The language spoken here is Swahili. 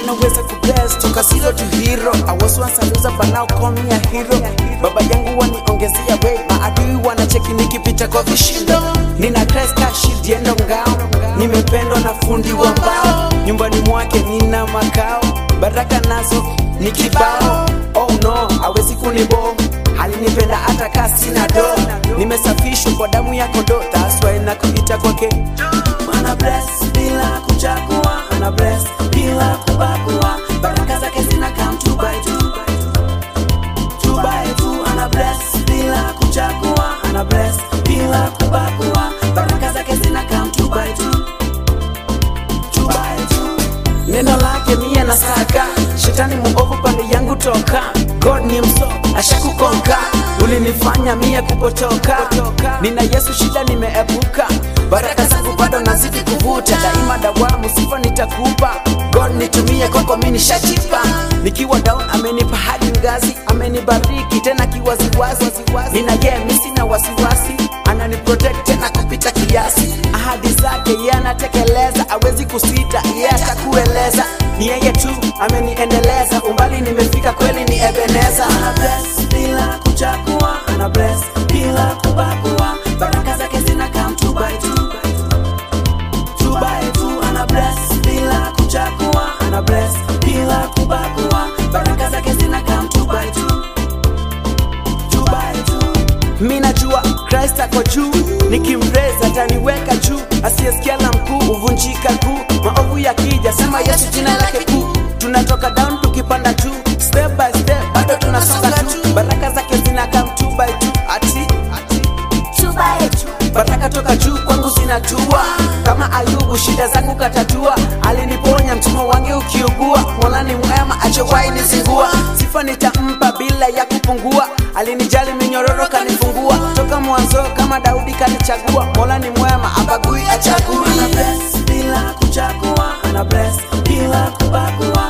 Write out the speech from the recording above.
anaweza kubless toka zero to hero I was once a loser but now call me a hero baba yangu waniongezea way maadui wanacheki nikipita kwa vishindo nina Christ ka shield yendo ngao nimependwa na fundi wa mbao nyumbani mwake nina makao baraka nazo ni kibao oh no hawezi kunibo alinipenda hata kaa sina do nimesafishwa kwa damu ya kondoo that's why nakuita kwake ana bless bila kuchagua ana bless bila kubagua baraka zake zina come two by two two by two ana bless bila kuchagua ana bless bila kubagua baraka zake zina come two by two two by two neno lake mie na saka shetani muovu pande yangu toka god ni mso ashakukonka ulinifanya mie kupotoka nina yesu shida nimeepuka baraka zangu bado nazidi kuvuta daima dawamu sifa nitakupa god nitumie kwako mi nishachipa nikiwa down amenipa hadi ngazi amenibariki tena kiwaziwazi nina ye mi sina wasiwasi ananiprotect tena kupita kiasi ahadi zake ye anatekeleza awezi kusita ye atakueleza ni yeye tu ameniendeleza umbali nimefika kweli ni ebeneza ana bless bila kuchagua ana bless bila kubagua baraka zake zina come two by two two by two ana bless bila kuchagua ana bless bila kubagua baraka zake zina come two by two two by two mi najua Christ ako juu nikimreza ataniweka juu asiyesikia la mkuu huvunjika kuu maovu yakija sema Yesu jina lake kuu tunatoka down tukipanda juu step by step bado tunasonga tu baraka zake zina come two by two ati two by two. baraka toka juu kwangu zinatua kama ayubu shida zangu katatua aliniponya mtumwa wange ukiugua mola ni mwema achowai nizingua sifa nitampa bila ya kupungua alinijali minyororo kanifungua toka mwanzo kama daudi kanichagua mola ni mwema abagui achagui ana bless bila kuchagua ana bless bila kubagua